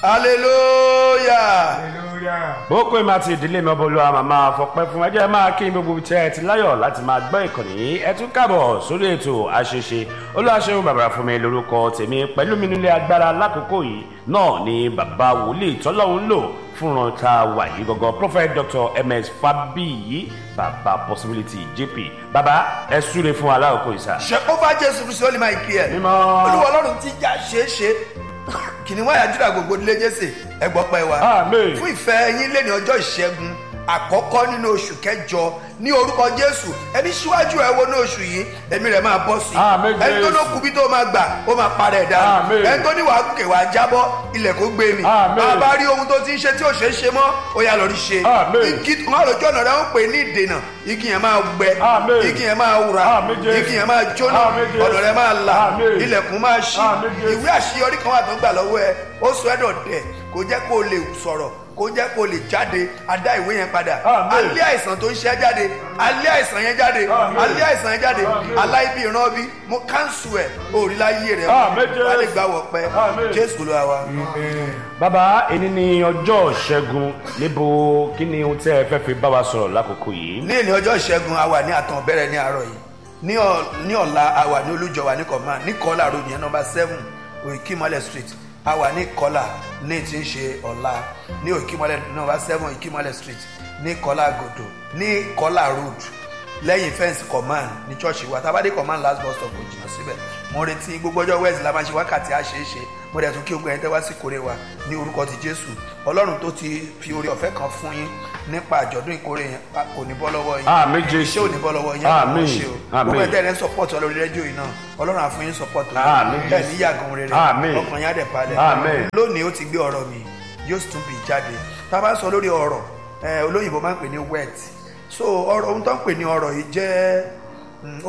hallelujah. hallelujah. ó pè má ti ìdílé mi ọbọ olúwa màmá fọpẹ́ fún ẹjẹ máa kí n gbogbo tẹ ẹ ti láyọ̀ láti máa gbọ́ ìkànnì yìí ẹ tún káàbọ̀ sórí ètò àṣeṣe olúwaṣẹ́wọ̀n bàbá fún mi lórúkọ tèmi pẹ̀lú mi nílé agbára lákòókò yìí náà ni bàbá wòlíì tọ́lọ́hún lò fúnran tá a wà yìí gangan prophet dr ms fabiyi bàbá possibility jp bàbá ẹ súre fún aláwòkọ ìsà. ṣèkófà jésù kristu ó lè máa kí ẹ. Mímọ́. olúwa ọlọ́run ti já ṣeé ṣe kìnìún wáyà júdà gbogbo nílé jésè ẹgbọ́ pẹ́ wa. Àmín. fún ìfẹ́ yín lé ní ọjọ́ ìṣẹ́gun àkọ́kọ́ nínú oṣù kẹjọ ní orúkọ jésù ẹni síwájú ẹ wo ní oṣù yìí ẹ̀mí rẹ̀ máa bọ́ sí Àmín, ẹni tó Jésù. ló kú bí tó máa gbà ó máa parẹ́ dànù Àmín. ẹni tó ní wàá gòkè wàá jábọ́ ilẹ̀ kó gbé mi Àmín. bàbá rí ohun tó ti ń ṣe tí ò ṣeé ṣe mọ́ ó yà lọ́ọ́ rí ṣe Àmín. igi wọn lójú ọ̀nà rẹ̀ ń pè ní ìdènà igi yẹn máa gbẹ Àmín. igi yẹn máa wura Àmín, Jésù. igi yẹn máa jóná Àmín, Jésù. ọ̀nà rẹ̀ máa là Àmín. ilẹ̀kùn máa ṣí Àmín, Jésù. ìwé àṣeyọrí kan wà tó ń gbà lọ́wọ́ ẹ ó sọ ẹ́ dọ̀dẹ̀ kò jẹ́ kó o lè sọ̀rọ̀ kò jẹ́ kó o lè jáde a dá ìwé yẹn padà Àmín. alẹ́ àìsàn tó ń ṣe ẹ́ jáde alẹ́ àìsàn yẹn jáde Àmín. alẹ́ àìsàn yẹn jáde Àmín. aláìbí ìran bí mo káńsù ẹ̀ òrìlà yé rẹ̀ Àmín, Jésù. wà lè gbà wọ̀ pẹ́ Àmín. jésù ló wà wá. bàbá èyí ni ọjọ́ ìṣẹ́gun níbo kí ni ohun tẹ́ ẹ fẹ́ fi bá wa sọ̀rọ̀ lákòókò yìí. ní èní ọjọ́ ìṣẹ́gun a wà ní àtàn bẹ̀rẹ̀ ní àárọ̀ yìí ní ọ̀- ní ọ̀la a wà ní olújọwà ní kọ̀má ní kọ́là road yẹn nọmba seven òkìmọ́lẹ̀ street a wà ní kọ́là ní tí ń ṣe ọ̀la ní òkìmọ́lẹ̀ nọmba seven òkìmọ́lẹ̀ street ní kọ́là gòdò ní kọ́là road lẹ́yìn fẹ́ǹsì command ní church wa tábàdé command last bus stop kò jìnnà síbẹ̀ mo retí gbogbo ọjọ́ west la máa ṣe wákàtí àṣeéṣe mo dẹ̀ tún kí ogun ẹni tẹ́ wá sí kórè wa ní orúkọ ti jésù ọlọ́run tó ti fi oore ọ̀fẹ́ kan fún yín nípa àjọ̀dún ìkórè yẹn pa- kò ní bọ́ lọ́wọ́ yín Àmín, Jésù. iṣẹ́ ò ní bọ́ lọ́wọ́ yín Àmín, ṣe o àmín. gbogbo ẹ̀dẹ́ rẹ̀ ń sọpọ́ọ̀tì ọlọ́run rédíò yìí náà ọlọ́run àfún yín sọpọ́ọ̀tì Àmín, ẹ̀ Jésù. ní yàgàn rere Àmín. ọkàn yín á dẹ̀ balẹ̀ Àmín. lónìí ó ti gbé ọ̀rọ̀ mi yóò sì tún bì jáde tá a bá sọ lórí ọ̀rọ̀ ẹ̀ olóyìnbó máa ń pè ní wet so ọ̀rọ̀ ohun tó ń pè ní ọ̀rọ̀ yìí jẹ́ mm,